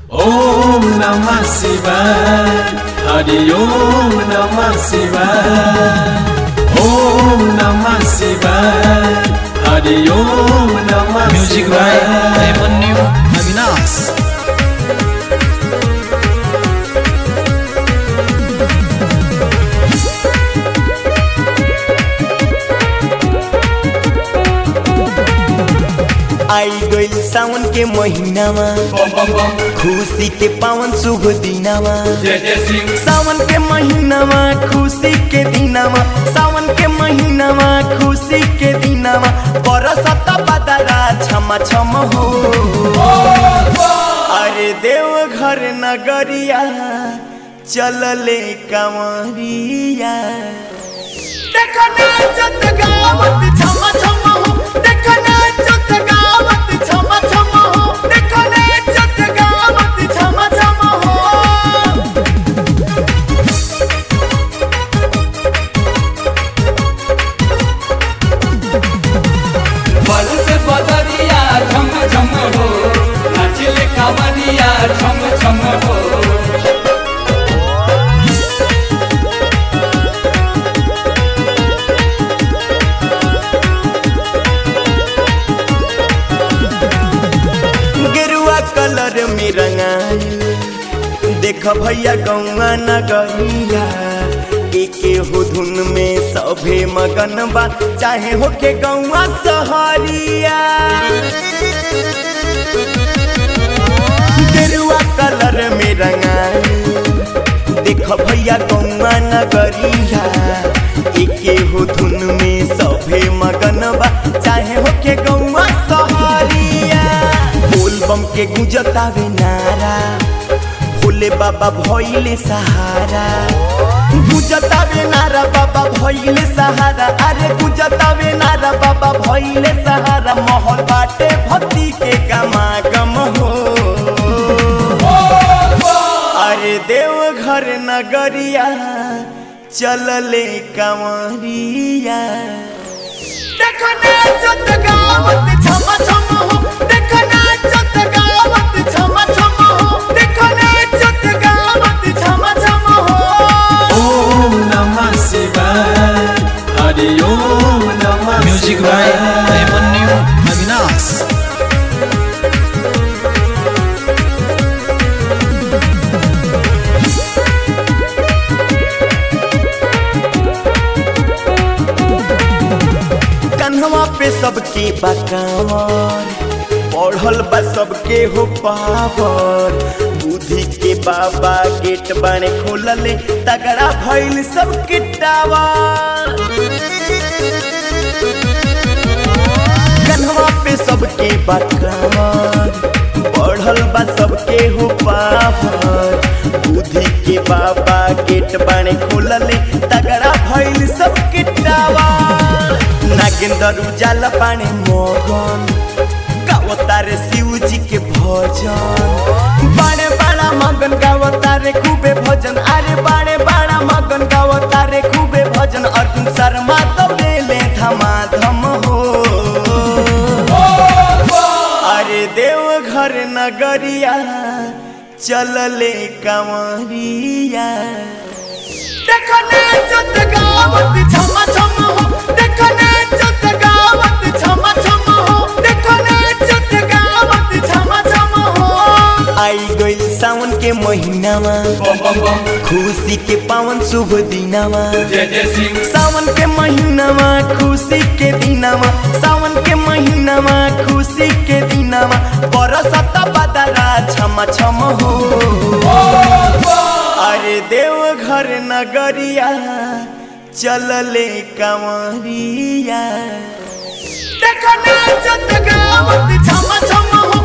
ओम नमः शिवाय हरि ओम नमः शिवाय ओम नमः शिवाय हरि ओम नमः म्युजिक बाय शिवाय अभिमन्यु अविनाश आई गइल सावन के महीनामा खुशी के पावन शुभ दिनामा सावन के महीनामा खुशी के दिनामा सावन के महीनामा खुशी के दिनामा बरसत बदला छम छम हो अरे देव घर नगरिया चलले कंवरिया देखो नाचत गावत छम छम हो देखो नाचत गावत छम छम हो देखो नाचत गावत छम छम हो बल से बदरिया झम झम हो नाचिले कांवरिया झम झम हो गेरुआ कलर में रंगाइल देख भैया गौआ नगरिया एके हो धुन में सभे मगन बा चाहे होके गौआ सहरिया गेरुआ कलर में रंगाइल देख भैया गौआ नगरिया एके हो धुन में सभे मगन बा चाहे होके गौआ सहरिया बोल बम के गुंजतावे नारा भोले बाबा भइले सहारा गुंजतावे नारा बाबा भइले सहारा अरे गुंजतावे नारा बाबा भइले सहारा महल बाटे भक्ति के गमागम हो अरे देव घर नगरिया चलले कंवरिया देखो नाचत गावत छम छम हो देखो नाचत गावत छम छम हो देखो नाचत गावत छम छम हो ओम नमः शिवाय हरि ओम नमः म्युजिक बाय शिवाय अभिमन्यु अविनाश कन्हवा पे सबके बकावर पढ़ल बा सबके हो पावर बुद्धि के बाबा गेट बाने खोलले तगड़ा भइल सबके टावर कन्हवा पे सबके बकावर पढ़ल बा सबके हो पावर बुद्धि के बाबा गेट बाने खोलले तगड़ा भइल सबके टावर नागेंद्र उजाला पानी मगन गावतारे शिव जी के भजन बाड़े बाड़ा मगन गावतारे खूबे भजन अरे बाड़े बाड़ा मगन गावतारे खूबे भजन अर्जुन शर्मा दौड़ेले धमाधम हो अरे देव घर नगरिया चलले कंवरिया देखो नाचत गावत छम छम हो देखो नाचत गावत छम छम हो देखो नाचत गावत छम छम हो आई गइल सावन के महीनामा बम बम बम खुशी के पावन शुभ दिनामा जय जय सिंह सावन के महीनामा खुशी के दिनामा सावन के महीनामा खुशी के दिनामा बरसत बदला छम छम हो अरे देव घर नगरिया चलले कंवरिया देखो नाचत गावत छम छम हो